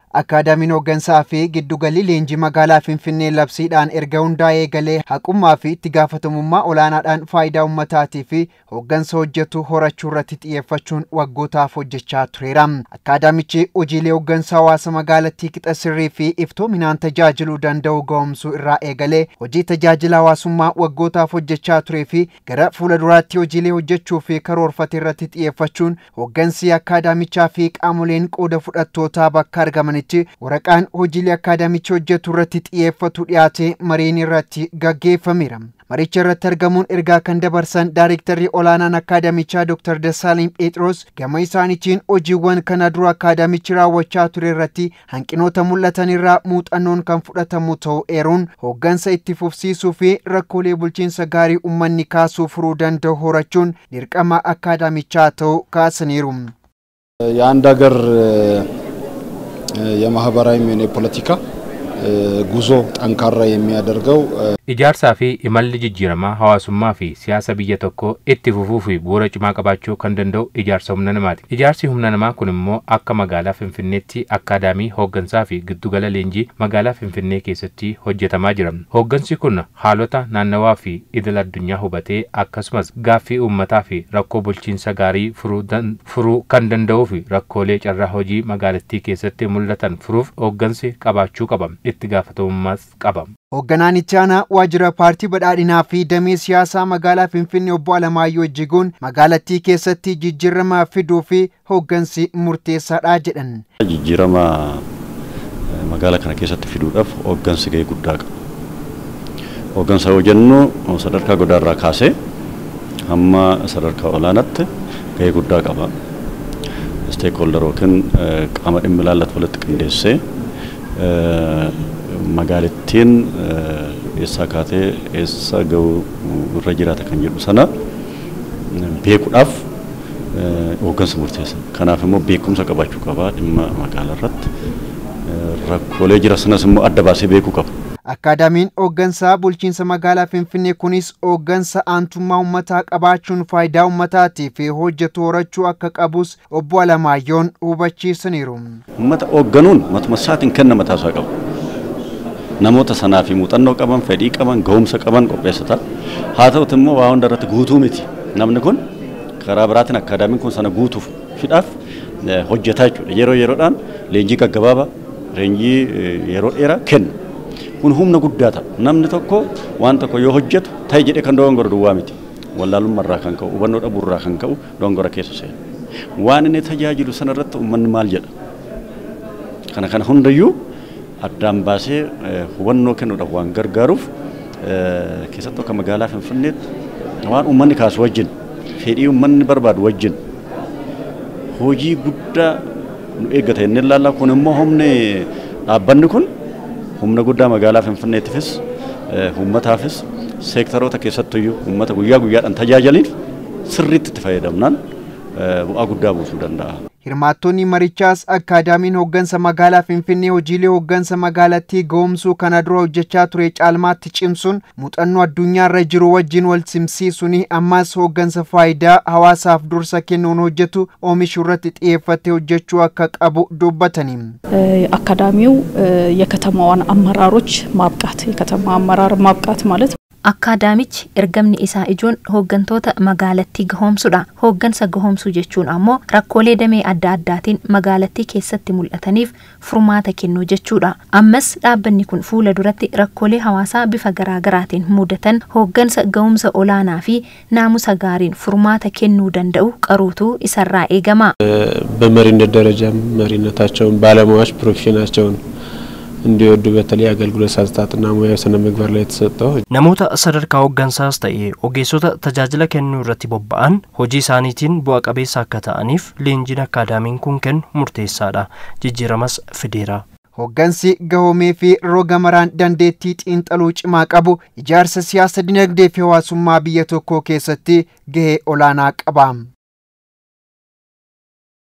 Akaadaamiin hooggansaa fi giddugalli leenjii magaalaa Finfinnee labsiidhaan erga hundaa'ee galee haqummaa fi itti gaafatamummaa olaanaadhaan faayidaa uummataatii fi hooggansa hojjetu horachuu irratti xiyyeeffachuun waggootaaf hojjechaa tureera. Akaadaamichi hojiilee hooggansa hawaasa magaalattii qixa sirrii fi iftoominaan tajaajiluu danda'u ga'umsuu irraa eegalee hojii tajaajila hawaasummaa waggootaaf hojjechaa turee fi gara fuula duraatti hojiilee hojjechuu fi karoorfate irratti xiyyeeffachuun hooggansi akaadaamichaa fi qaamoleen qooda fudhattootaa bakka argamanitti waraqaan hojiilee akaadaamichi hojjetu irratti xiyyeeffatu dhiyaatee mariin irratti gaggeeffameera. Maricha irratti argamuun ergaa kan dabarsan Daayrektarri olaanaan akaadaamichaa Dr. Dassaalany Phexros gama isaaniitiin hojiiwwan kana dura akaadaamichi raawwachaa ture irratti hanqinoota mul'atan irraa muuxannoon kan fudhatamu ta'uu eeruun hooggansa itti fufsiisuu fi rakkoolee bulchiinsa gaarii uummanni kaasuu furuu danda'u horachuun dirqama akaadaamichaa ta'uu kaasaniiru. የአንድ ሀገር የማህበራዊም ሆነ የፖለቲካ ጉዞ ጠንካራ የሚያደርገው Ijaarsaa fi imalli jijjiiramaa hawaasummaa fi siyaasa biyya tokkoo itti fufuu fi bu'uura cimaa qabaachuu kan danda'u ijaarsa humna namaati. Ijaarsi humna namaa kun immoo akka magaalaa Finfinneetti akkaadaamii hooggansaa fi giddugala leenjii magaalaa Finfinnee keessatti hojjetamaa jira. Hooggansi kun haalota naannawaa fi idil addunyaa hubatee akkasumas gaaffii uummataa fi rakkoo bulchiinsa gaarii furuu kan danda'uu fi rakkoolee carraa hojii magaalattii keessatti mul'atan furuuf hooggansi qabaachuu qaba. Itti gaafatamummaas qaba. Hoogganaan itti aanaa waajjira paartii badhaadhinaa fi damee siyaasaa magaalaa Finfinnee obbo Alamaayyoo Ejjiguun magaalattii keessatti jijjiirama fiduu fi hooggansi murteessaadha jedhan. Jijjiirama magaalaa kana keessatti fiduudhaaf hooggansi gahee guddaa qaba. Hooggansa yoo jennu sadarkaa godaarraa kaasee hamma sadarkaa olaanaatti gahee guddaa qaba. Steekhoolder yookiin qaama dhimmi ilaallatu walitti qindeessee magaalattiin eessaa kaatee eessa ga'u irra jiraata kan jedhu sana beekuudhaaf hooggansa murteessa. Kanaaf immoo beekumsa qabaachuu qaba dhimma magaalaa irratti. Rakkoolee jira sanas immoo adda baasee beekuu qaba. Akaadaamiin hooggansaa bulchiinsa magaalaa Finfinnee kunis hooggansa aantummaa uummataa qabaachuun faayidaa uummataatii fi hojjetu horachuu akka qabus obbo Alamaayyoon hubachiisaniiru. Uummata hoogganuun matuma isaatiin kenna mataasaa qabu. namoota sanaa fi muuxannoo qaban, fedhii qaban, gahumsa qaban qopheessata. Haa ta'uti immoo waa hunda irratti guutuu miti. Namni kun karaa biraatiin akkaadaamiin kun sana guutuuf fidhaaf hojjetaa jechuudha. Yeroo yeroodhaan leenjii gaggabaabaa, leenjii yeroo dheeraa kenna. Kun humna guddaa ta'a. Namni tokko waan tokko yoo hojjetu ta'e jedhee kan dogongora duwwaa miti. Wallaalummaa irraa kan ka'u, hubannoo dhabuu irraa kan ka'u dogongora keessa seena. Waan inni tajaajilu sana irratti uummanni maal jedha? Kana kana hundayyuu addaan baasee hubannoo kennuudhaaf waan gargaaruuf keessattuu akka magaalaa Finfinneetti waan uummanni kaasu wajjin fedhii uummanni barbaadu wajjin hojii guddaa nu eeggata inni ilaallaa kun immoo humni dhaabbanni kun humna guddaa magaalaa Finfinneetiifis uummataafis seektaroota keessattuyyuu uummata guyyaa guyyaadhaan tajaajiliif sirriitti itti fayyadamnaan bu'aa guddaa buusuu danda'a. Hirmaattonni marichaas akaadaamiin hooggansa magaalaa Finfinnee hojiilee hooggansa magaalattii ga'umsuu kana dura hojjechaa ture caalmaatti cimsuun muuxannoo addunyaarra jiru wajjin wal simsiisuun ammas hooggansa faayidaa hawaasaaf dursa kennuun hojjetu oomishuu irratti xiyyeeffatee hojjechuu akka qabu dubbatanii. አካዳሚው የከተማዋን አመራሮች ማብቃት የከተማ አመራር ማብቃት ማለት Akkaadaamichi ergamni isaa ijoon hooggantoota magaalattii gahoomsudha. Hooggansa gahoomsuu jechuun ammoo rakkoolee damee adda addaatiin magaalattii keessatti mul'ataniif furmaata kennuu jechuudha. Ammas dhaabbanni kun fuula duratti rakkoolee hawaasaa bifa garaagaraatiin mudatan hooggansa gahumsa olaanaa fi naamusa gaariin furmaata kennuu danda'u qaruutu isarraa eegama. በመሪነት ደረጃም መሪነታቸውን ባለሙያዎች ፕሮፌሽናቸውን እንዲወዱ በተለይ አገልግሎት አሰጣጥና ሙያዊ ስነ ምግባር ላይ የተሰጠው namoota sadarkaa hooggansaas ta'e ogeessota tajaajila kennuu irratti bobba'an hojii isaaniitiin bu'a qabeessa akka ta'aniif leenjiin akkaadaamiin kun kennu murteessaadha jijjiiramas fideera. Hooggansi gahoomee fi roga maraan dandeettii xiinxaluu cimaa qabu ijaarsa siyaasa dinagdee fi hawaasummaa biyya tokkoo keessatti gahee olaanaa qaba.